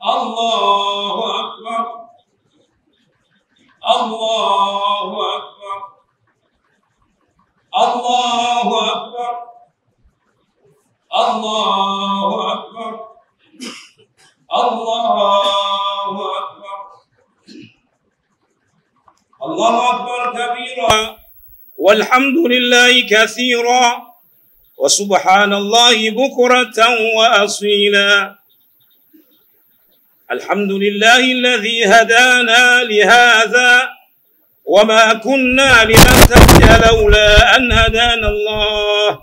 الله أكبر الله أكبر الله أكبر الله أكبر الله أكبر الله أكبر كبيرا والحمد لله كثيرا وسبحان الله بكرة وأصيلا الحمد لله الذي هدانا لهذا وما كنا لنهتدي لولا أن هدانا الله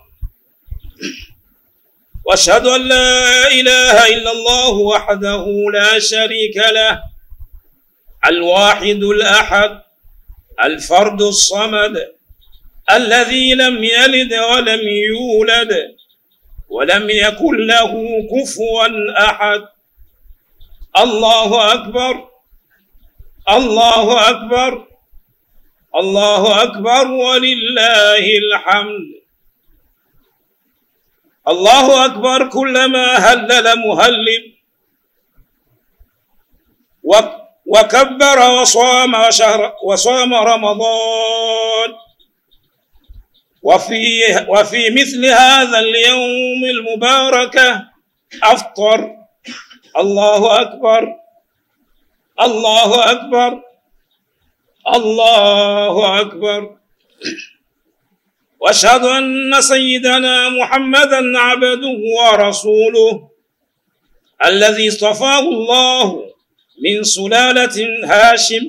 واشهد أن لا إله إلا الله وحده لا شريك له الواحد الأحد الفرد الصمد الذي لم يلد ولم يولد ولم يكن له كفوا أحد الله أكبر الله أكبر الله أكبر ولله الحمد الله أكبر كلما هلل مهلل وكبر وصام وشهر وصام رمضان وفي وفي مثل هذا اليوم المبارك أفطر الله أكبر الله أكبر الله أكبر واشهد أن سيدنا محمدا عبده ورسوله الذي اصطفاه الله من سلالة هاشم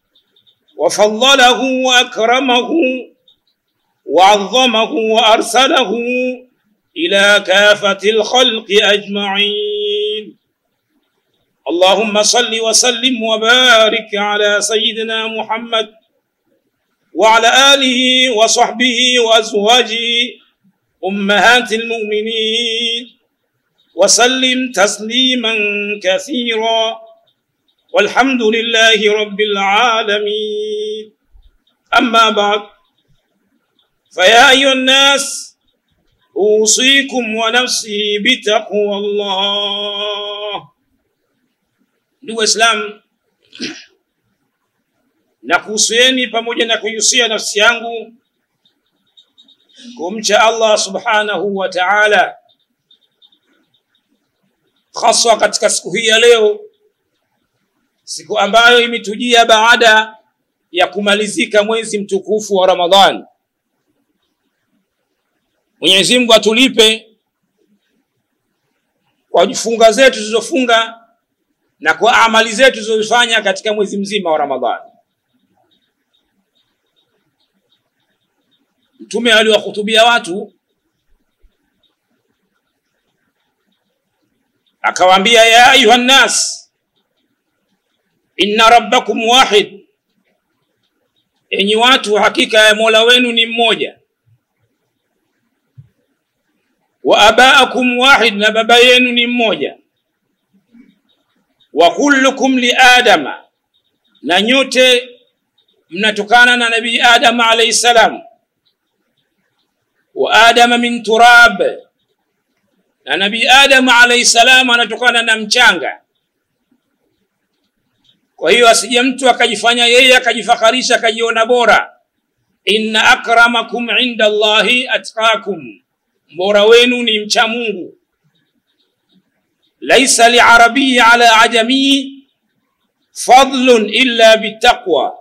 وفضله وأكرمه وعظمه وأرسله إلى كافة الخلق أجمعين اللهم صل وسلم وبارك على سيدنا محمد وعلى آله وصحبه وأزواجه أمهات المؤمنين وسلم تسليما كثيرا والحمد لله رب العالمين أما بعد فيا أيها الناس أوصيكم ونفسي بتقوى الله ndugu Waislamu, nakuhusieni pamoja na kuihusia nafsi yangu kumcha Allah subhanahu wa ta'ala, haswa katika siku hii ya leo, siku ambayo imetujia baada ya kumalizika mwezi mtukufu wa Ramadhani. Mwenyezi Mungu atulipe kwa funga zetu tulizofunga na kwa amali zetu tulizofanya katika mwezi mzima wa Ramadhani. Mtume aliwahutubia watu akawaambia, ya ayuha nnas inna rabbakum wahid, enyi watu, hakika ya mola wenu ni mmoja. Wa abaakum wahid, na baba yenu ni mmoja wa kullukum li adama, na nyote mnatokana na nabii Adam alayhi salam. Wa adama min turab, na nabii Adam alayhi salam anatokana na mchanga. Kwa hiyo asije mtu akajifanya yeye akajifakharisha akajiona bora. Inna akramakum inda Allahi atqakum, mbora wenu ni mcha Mungu laisa liarabiyi ala ajamiyi fadlun illa bitaqwa,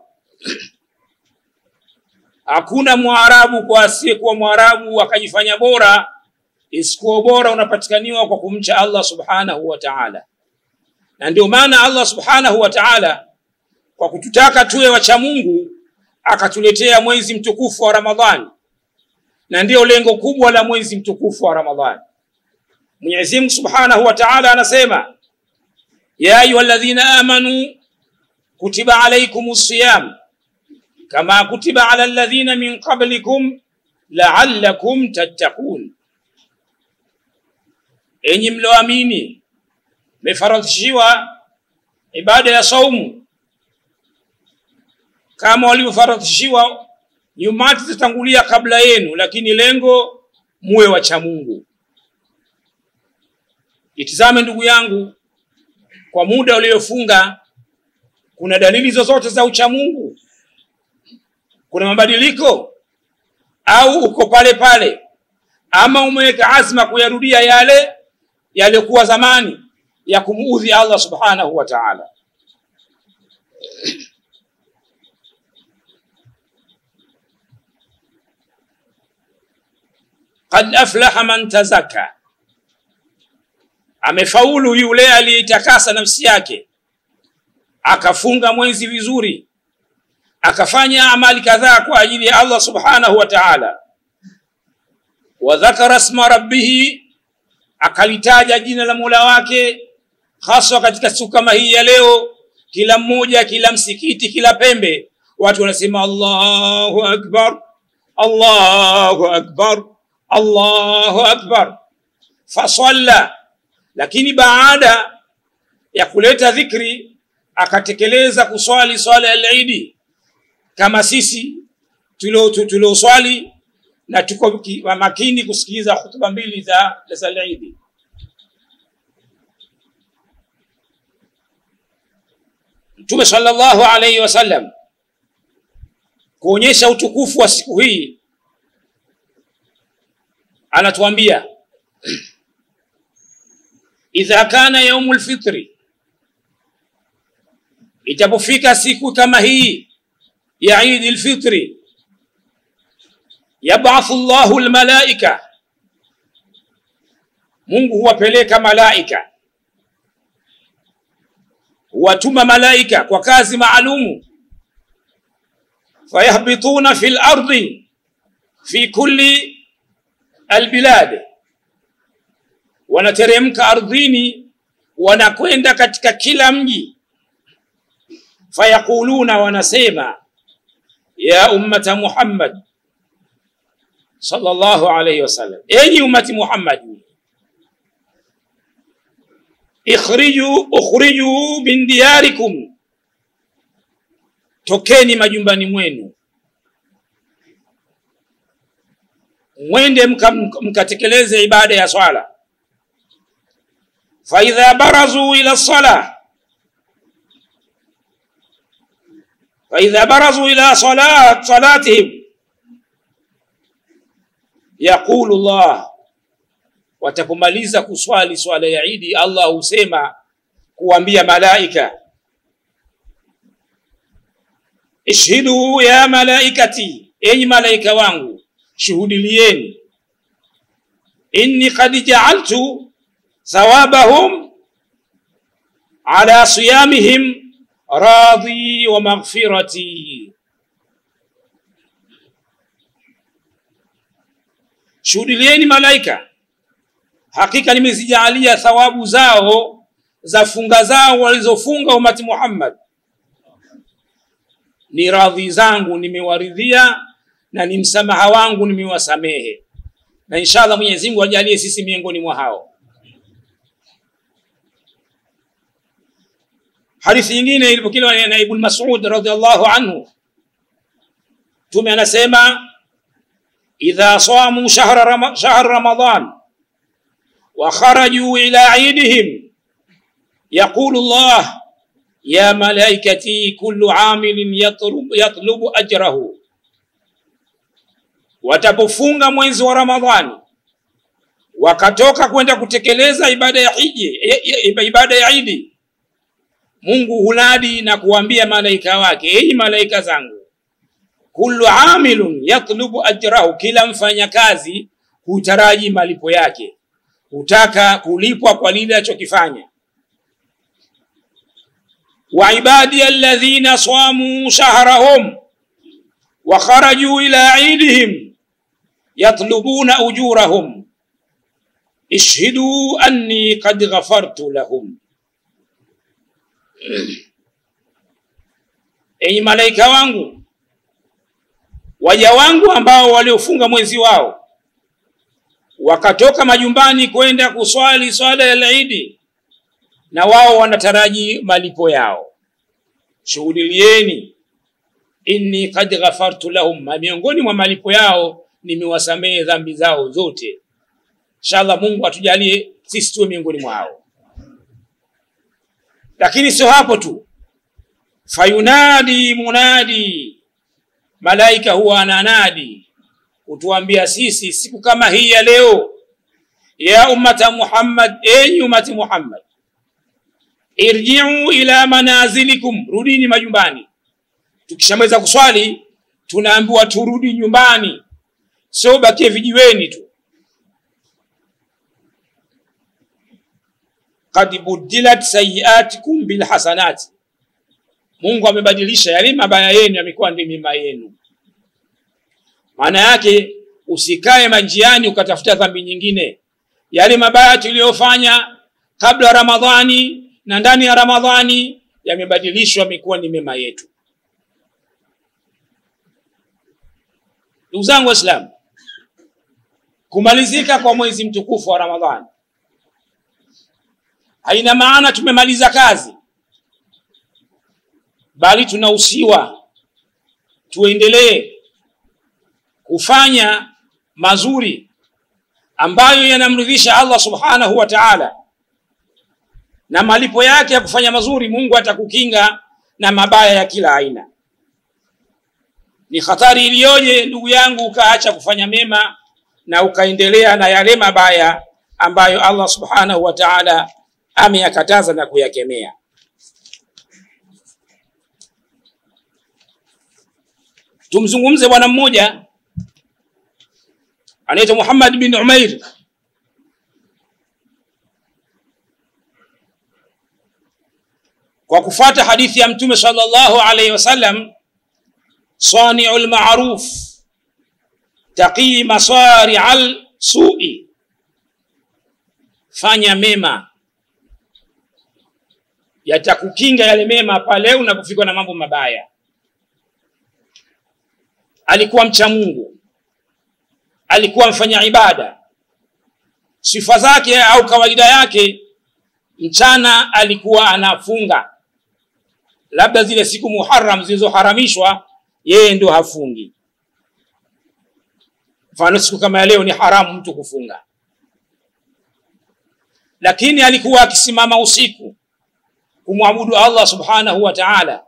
hakuna mwarabu kwa asiyekuwa mwarabu akajifanya bora, isikuwa bora unapatikaniwa kwa kumcha Allah subhanahu wa ta'ala. Na ndio maana Allah subhanahu wa ta'ala kwa kututaka tuwe wacha Mungu akatuletea mwezi mtukufu wa Ramadhani, na ndio lengo kubwa la mwezi mtukufu wa Ramadhani. Mwenyezi Mungu Subhanahu wa Ta'ala anasema ya ayyuhalladhina amanu kutiba alaykumus siyam kama kutiba ala alladhina min qablikum la'allakum tattaqun, enyi mlioamini mefaradhishiwa ibada ya saumu kama walivyofaradhishiwa nyumati zitangulia kabla yenu, lakini lengo muwe wacha Mungu. Itizame ndugu yangu, kwa muda uliofunga kuna dalili zozote za uchamungu kuna mabadiliko au uko pale pale ama umeweka azma kuyarudia yale yaliyokuwa zamani ya kumuudhi Allah subhanahu wa ta'ala qad aflaha man tazakka amefaulu yule aliyeitakasa nafsi yake akafunga mwezi vizuri akafanya amali kadhaa kwa ajili ya Allah subhanahu wa ta'ala wa dhakara isma rabbih akalitaja jina la Mola wake haswa katika siku kama hii ya leo kila mmoja kila msikiti kila pembe watu wanasema Allahu akbar Allahu akbar Allahu akbar fasalla lakini baada ya kuleta dhikri akatekeleza kuswali swala ya Eid kama sisi tulioswali na tuko makini kusikiliza hutuba mbili za za Eid Mtume sallallahu alayhi wasallam kuonyesha utukufu wa siku hii anatuambia idha kana yaumul fitri itapofika siku kama hii ya Eid al-Fitri yab'athu Allahu al-malaika Mungu huwapeleka malaika huwatuma malaika kwa kazi maalumu fayahbituna fil ardi fi kulli albilad wanateremka ardhini wanakwenda katika kila mji fayaquluna wanasema ya ummata Muhammad sallallahu alayhi wasallam enyi ummati Muhammad ikhriju ukhriju min diyarikum tokeni majumbani mwenu mwende mkatekeleze ibada ya swala fa idha barazu ila salah فإذا برزوا إلى صلاة صلاتهم يقول الله watapomaliza kuswali swala ya Idi Allah husema kuambia malaika ishhidu ya malaikati enyi malaika wangu shuhudilieni inni qad ja'altu thawabahum ala siyamihim radhi wa maghfirati shuhudilieni malaika hakika nimezijalia thawabu zao za funga zao walizofunga umati Muhammad ni radhi zangu nimewaridhia na ni msamaha wangu nimewasamehe na inshallah Mwenyezi Mungu ajalie sisi miongoni mwa hao hadithi nyingine ilipokelewa na Ibn Mas'ud radhiallahu anhu tume anasema idha samu shahra ram shahr ramadan wa kharaju ila eidihim yaqulu Allah ya malaikati kullu amilin yatlub, yatlubu ajrahu watapofunga mwezi wa Ramadhani wakatoka kwenda kutekeleza ibada ya hiji ibada ya Idi Mungu hunadi na kuambia malaika wake enyi malaika zangu kullu amilun yatlubu ajrahu kila mfanyakazi hutaraji malipo yake hutaka kulipwa kwa lile alichokifanya wa ibadi alladhina samu shahrahum wa kharaju ila idihim yatlubuna ujurahum ishhidu anni qad ghafartu lahum enyi malaika wangu waja wangu ambao waliofunga mwezi wao wakatoka majumbani kwenda kuswali swala ya Eid na wao wanataraji malipo yao shuhudilieni inni qad ghafartu lahum miongoni mwa malipo yao nimewasamehe dhambi zao zote inshallah Mungu atujalie sisi tuwe miongoni mwao lakini sio hapo tu fayunadi munadi malaika huwa ananadi kutuambia sisi siku kama hii ya leo ya ummata muhammad enyi ummati muhammad irjiu ila manazilikum rudini majumbani tukishamaliza kuswali tunaambiwa turudi nyumbani sio bakie vijiweni tu kad budilat sayiatikum bilhasanati mungu amebadilisha yale mabaya yenu yamekuwa ndio mema yenu maana yake usikae manjiani ukatafuta dhambi nyingine yale mabaya tuliyofanya kabla ramadhani na ndani ya ramadhani yamebadilishwa yamekuwa ni mema yetu ndugu zangu waislamu kumalizika kwa mwezi mtukufu wa ramadhani haina maana tumemaliza kazi bali tunahusiwa tuendelee kufanya mazuri ambayo yanamridhisha allah subhanahu wa taala na malipo yake ya kufanya mazuri mungu atakukinga na mabaya ya kila aina ni hatari iliyoje ndugu yangu ukaacha kufanya mema na ukaendelea na yale mabaya ambayo allah subhanahu wa taala ameyakataza na kuyakemea tumzungumze bwana mmoja anaitwa muhammad bin umair kwa kufata hadithi ya mtume sallallahu alaihi wasallam saniu lmaruf taqii masaria lsui fanya mema yatakukinga yale mema pale unapofikwa na mambo mabaya alikuwa mcha mungu alikuwa mfanya ibada sifa zake au kawaida yake mchana alikuwa anafunga labda zile siku muharam zilizoharamishwa yeye ndio hafungi mfano siku kama ya leo ni haramu mtu kufunga lakini alikuwa akisimama usiku kumwabudu allah subhanahu wa taala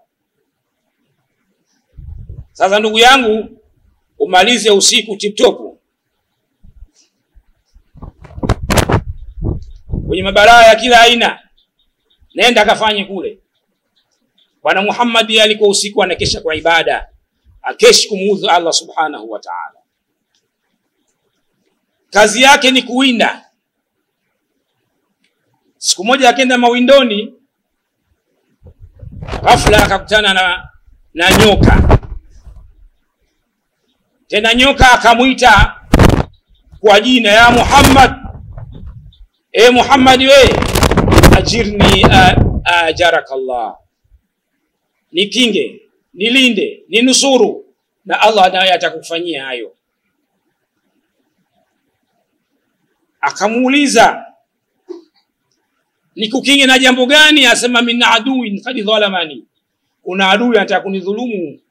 sasa ndugu yangu umalize usiku tiptopu kwenye mabaraa ya kila aina nenda akafanye kule bwana muhammadi alikuwa usiku anakesha kwa ibada akeshi kumuudhu allah subhanahu wa taala kazi yake ni kuwinda siku moja akenda mawindoni ghafla akakutana na, na nyoka tena nyoka akamwita kwa jina ya muhammad e muhammadi we ajirni ajaraka llah nikinge nilinde ninusuru na allah naye atakufanyia hayo akamuuliza nikukinge na jambo gani asema min aduin kad dhalamani kuna adui anataka kunidhulumu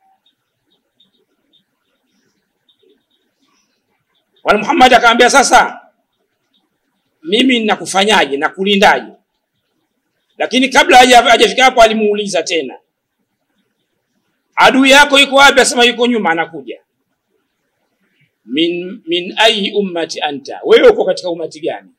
bwana muhammad akamwambia sasa mimi nakufanyaje nakulindaje lakini kabla hajafika hapo alimuuliza tena adui yako iko wapi asema yuko nyuma anakuja min min ayi ummati anta wewe uko katika umati gani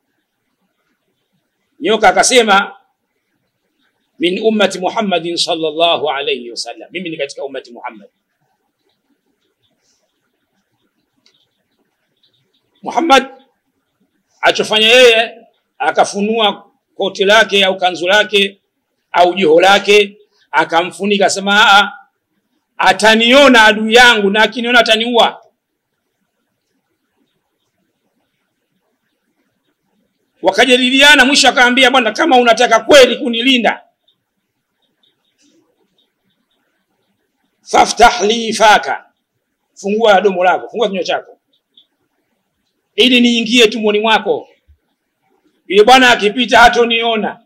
nyoka akasema min ummati muhammadin sallallahu alayhi wasallam mimi ni katika ummati muhammad muhammad achofanya yeye akafunua koti lake au kanzu lake au joho lake akamfunika asema ataniona adui yangu na akiniona ataniua wakajadiliana mwisho akaambia bwana kama unataka kweli kunilinda faftah li faka fungua domo lako fungua kinywa chako ili niingie tumboni mwako yule bwana akipita hatoniona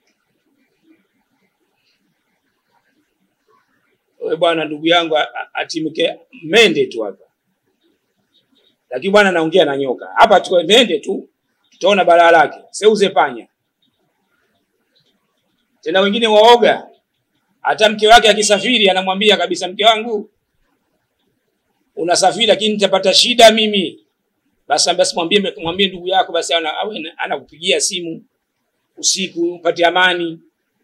we bwana ndugu yangu atimke mende tu hapa lakini bwana naongea na nyoka hapa tu mende tu tutaona balaa lake seuze panya tena wengine waoga. Hata mke wake akisafiri anamwambia kabisa, mke wangu unasafiri, lakini nitapata shida mimi. Basi basi mwambie mwambie ndugu yako basi ana- awe anakupigia simu usiku upate amani.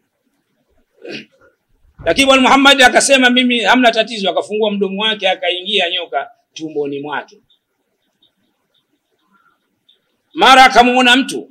Lakini Bwana Muhammad akasema mimi hamna tatizo, akafungua mdomo wake akaingia nyoka tumboni mwake. Mara akamuona mtu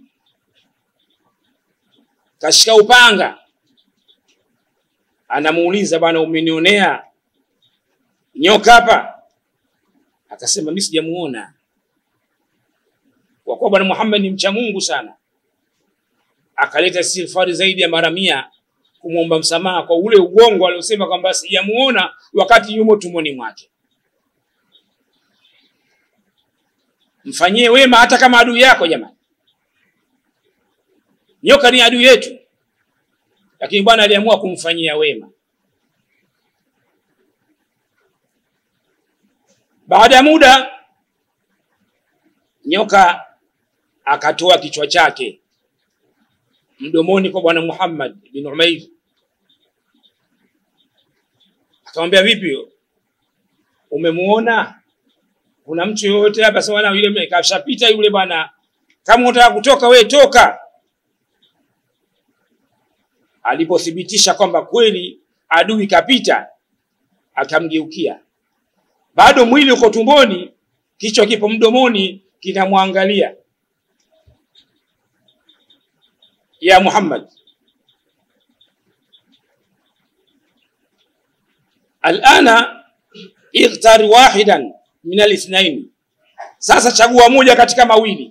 kashika upanga, anamuuliza bwana, umenionea nyoka hapa? Akasema mimi sijamuona, kwa kuwa bwana Muhammad ni mcha Mungu sana. Akaleta istighfari zaidi ya mara mia kumwomba msamaha kwa ule ugongo aliosema kwamba sijamuona wakati yumo tumboni mwake. Mfanyie wema hata kama adui yako jamani. Nyoka ni adui yetu, lakini Bwana aliamua kumfanyia wema. Baada ya muda, nyoka akatoa kichwa chake mdomoni kwa Bwana Muhammad bin Umair, akamwambia vipi, umemuona? Kuna mtu yoyote hapa? Sema na yule kashapita yule bwana, kama unataka kutoka we toka. Alipothibitisha kwamba kweli adui kapita, akamgeukia, bado mwili uko tumboni, kichwa kipo mdomoni, kinamwangalia. Ya Muhammad, alana ikhtar wahidan min alithnaini, sasa chagua moja katika mawili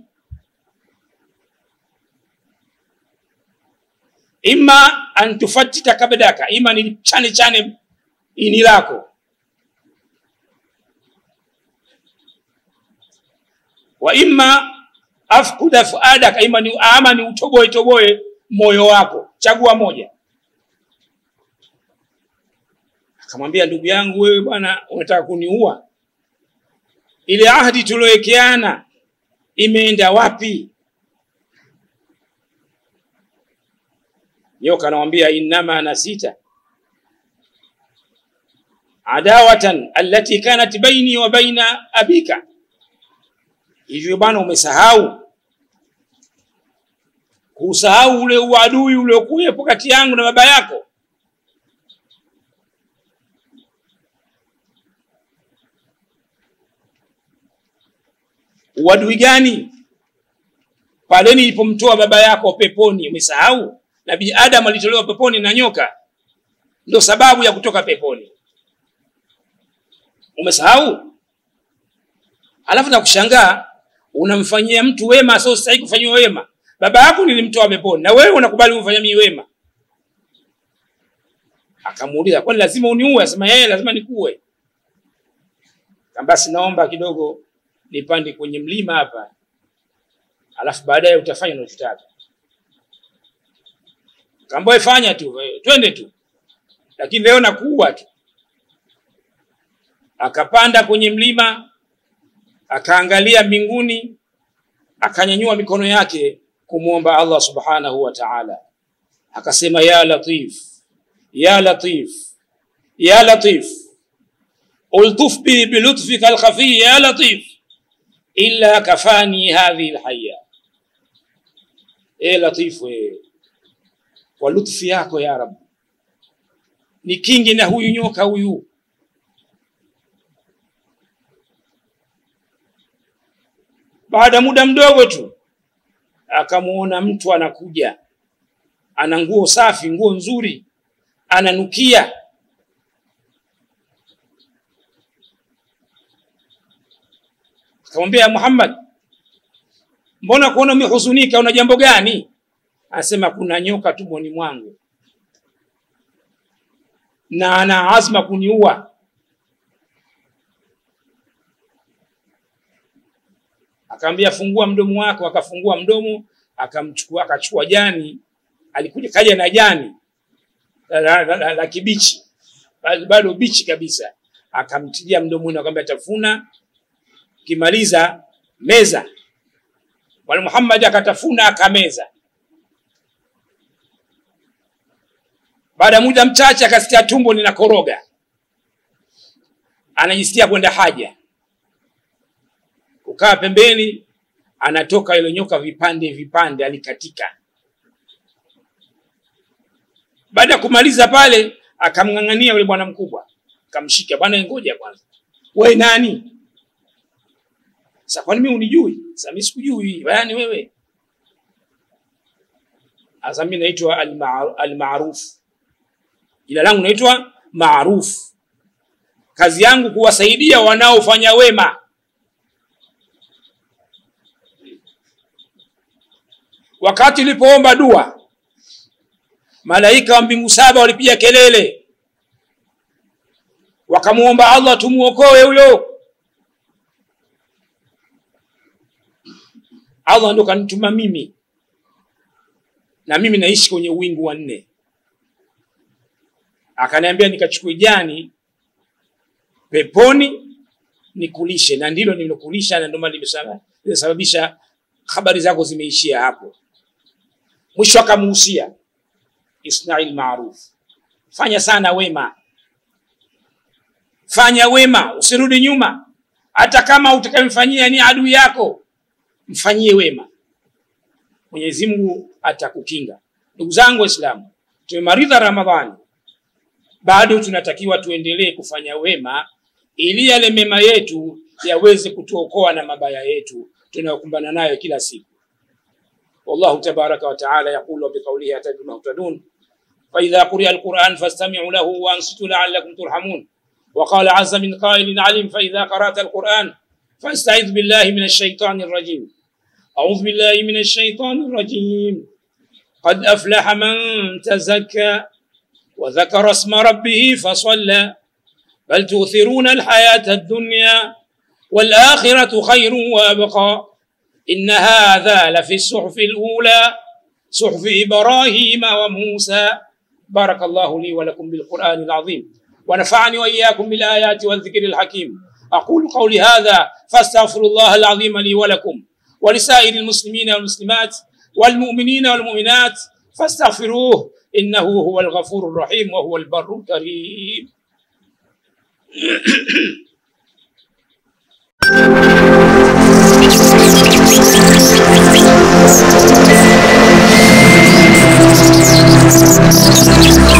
imma an tufattita kabdaka, ima ni chane chane ini lako, wa imma afkuda fuadaka, ima ni ama ni utoboe toboe moyo wako, chagua moja. Akamwambia, ndugu yangu, wewe bwana, unataka kuniua? Ile ahadi tuliowekeana imeenda wapi? Nyoka anamwambia innama nasita adawatan allati kanat baini wa baina abika, hivyo bwana, umesahau kusahau ule uadui uliokuwepo kati yangu na baba yako. Uadui gani? Pale nilipomtoa baba yako peponi, umesahau? Nabii Adam alitolewa peponi na nyoka, ndio sababu ya kutoka peponi. Umesahau? Alafu na kushangaa unamfanyia mtu wema sio stahili kufanyiwa wema. Baba yako nilimtoa peponi na wewe unakubali umfanyia mimi wema. Akamuuliza, kwani lazima uniue? Asema yeye lazima nikuue. Basi naomba kidogo nipande kwenye mlima hapa, alafu baadaye utafanya unachotaka. Kamboe, fanya tu, twende tu, lakini leo nakuua tu. Akapanda kwenye mlima, akaangalia mbinguni, akanyanyua mikono yake kumwomba Allah subhanahu wa ta'ala, akasema ya Latif, ya Latif, ya Latif, ultuf bi bilutfika alkhafi ya Latif illa kafani hadhihi alhaya. E Latif, we kwa lutfi yako ya Rabb ni kingi na huyu nyoka huyu. Baada muda mdogo tu akamuona mtu anakuja, ana nguo safi, nguo nzuri, ananukia. Akamwambia Muhammad, mbona kuona umehuzunika, una jambo gani? Anasema kuna nyoka tumboni mwangu na ana azma kuniua. Akamwambia fungua mdomo wako, akafungua mdomo, akamchukua akachukua jani, alikuja kaja na jani la, la, la, la, la kibichi bado bichi kabisa, akamtilia mdomoni, akamwambia tafuna, kimaliza meza. Bwana Muhammad akatafuna akameza. baada ya muda mchache akasikia tumbo linakoroga anajisikia kwenda haja kukaa pembeni anatoka ile nyoka vipande vipande alikatika baada ya kumaliza pale akamng'ang'ania yule bwana mkubwa akamshika bwana ngoja kwanza we nani sasa kwani mimi unijui sasa mimi sikujui yani wewe sasa mimi naitwa almaruf jina langu naitwa maruf kazi yangu kuwasaidia wanaofanya wema wakati ulipoomba dua malaika wa mbingu saba walipiga kelele wakamuomba allah tumuokoe huyo allah ndo kanituma mimi na mimi naishi kwenye wingu wa nne akaniambia nikachukue jani peponi nikulishe na ndilo nilokulisha na ndio maana limesababisha habari zako zimeishia hapo mwisho akamuhusia isnai lmaruf fanya sana wema fanya wema usirudi nyuma hata kama utakayemfanyia ni adui yako mfanyie wema mwenyezi mungu atakukinga ndugu zangu waislamu tumemaliza ramadhani bado tunatakiwa tuendelee kufanya wema ili yale mema yetu yaweze kutuokoa na mabaya yetu tunayokumbana nayo kila siku والله تبارك وتعالى يقول بقوله يهتدي المهتدون فإذا قرئ القرآن فاستمعوا له وأنصتوا لعلكم ترحمون وقال عز من قائل عليم فإذا قرأت القرآن فاستعذ بالله من الشيطان الرجيم أعوذ بالله من الشيطان الرجيم قد أفلح من تزكى وذكر اسم ربه فصلى بل تؤثرون الحياة الدنيا والآخرة خير وأبقى إن هذا لفي الصحف الأولى صحف إبراهيم وموسى بارك الله لي ولكم بالقرآن العظيم ونفعني وإياكم بالآيات والذكر الحكيم أقول قولي هذا فاستغفر الله العظيم لي ولكم ولسائر المسلمين والمسلمات والمؤمنين والمؤمنات فاستغفروه إنه هو الغفور الرحيم وهو البر الكريم Thank you.